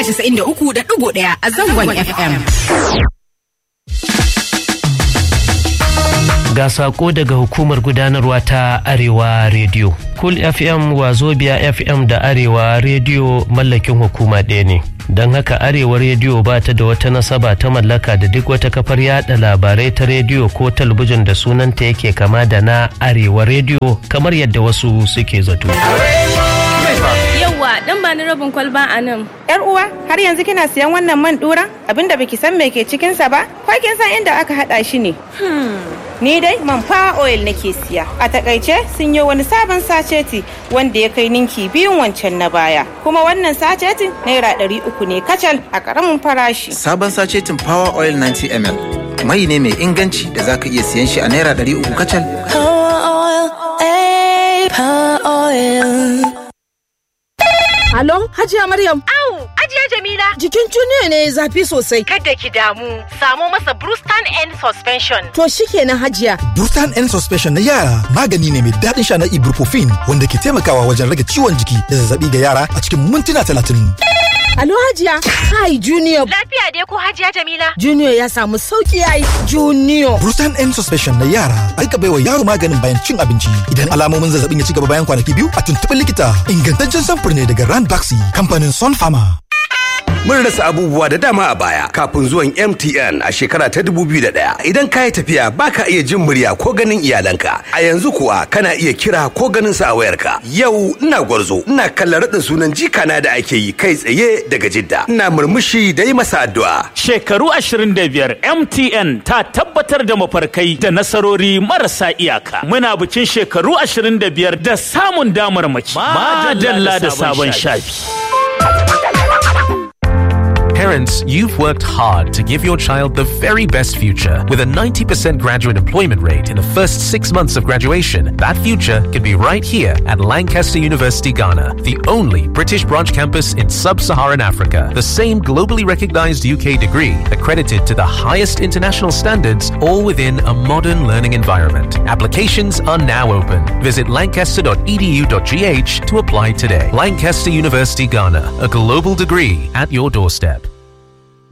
93.1 a zangon FM. Ga sako daga hukumar gudanarwa ta Arewa Radio. Cool FM Wazobia FM da Arewa Radio mallakin hukuma ɗaya ne. Don haka Arewa Radio ba ta da wata nasaba ta mallaka da duk wata kafar yada labarai ta rediyo ko talabijin da sunanta yake kama da na Arewa Radio kamar yadda wasu suke zato. Yawwa dan ba ni rabin kwalba a nan. Yar uwa, har yanzu kina siyan wannan man dura? Abinda baki san me ke cikin sa ba? Ko kin san inda aka hada shi ne? Ni dai man fa oil nake siya. A takaice sun yi wani sabon saceti wanda ya kai ninki biyun wancan na baya. Kuma wannan sacetin naira ɗari uku ne kacal a ƙaramin farashi. Sabon sacetin Power Oil 90 ml. Mai ne mai inganci da zaka iya siyan shi a naira ɗari uku kacal. Halo, Hajiya Maryam. Au, Hajiya Jamila. Jikin Junior ne zafi sosai. Kada ki damu, samo masa Brewston N Suspension. To shikenan Hajiya. Brewston N Suspension na yara magani ne mai daɗin sha na ibuprofen wanda ke taimakawa wajen rage ciwon jiki da zazzabi ga yara a cikin mintuna talatin. Alo Hajiya. Hi Junior. Lafiya dai ko Hajiya Jamila? Junior ya samu sauki yayi. Junior. Brewston N Suspension na yara aika baiwa yaro maganin bayan cin abinci. Idan alamomin zazzabin ya ci gaba bayan kwanaki biyu a tuntuɓi likita. Ingantaccen samfur ne daga Rand Baxi kamfanin Sun Pharma. Mun rasa abubuwa da dama a baya kafin zuwan MTN a shekara ta 2001. Idan ka yi tafiya baka iya jin murya ko ganin iyalanka. A yanzu kuwa kana iya kira ko ganin sa a wayarka. Yau ina gwarzo, ina kallon raɗin sunan jikana da ake yi kai tsaye daga Jidda. Ina murmushi da yi masa addu'a. Shekaru 25 MTN ta tabbatar da mafarkai da nasarori marasa iyaka. Muna bikin shekaru 25 da samun damarmaki. Madalla da sabon shafi. Parents, you've worked hard to give your child the very best future. With a 90% graduate employment rate in the first six months of graduation, that future could be right here at Lancaster University, Ghana, the only British branch campus in sub Saharan Africa. The same globally recognized UK degree, accredited to the highest international standards, all within a modern learning environment. Applications are now open. Visit lancaster.edu.gh to apply today. Lancaster University, Ghana, a global degree at your doorstep.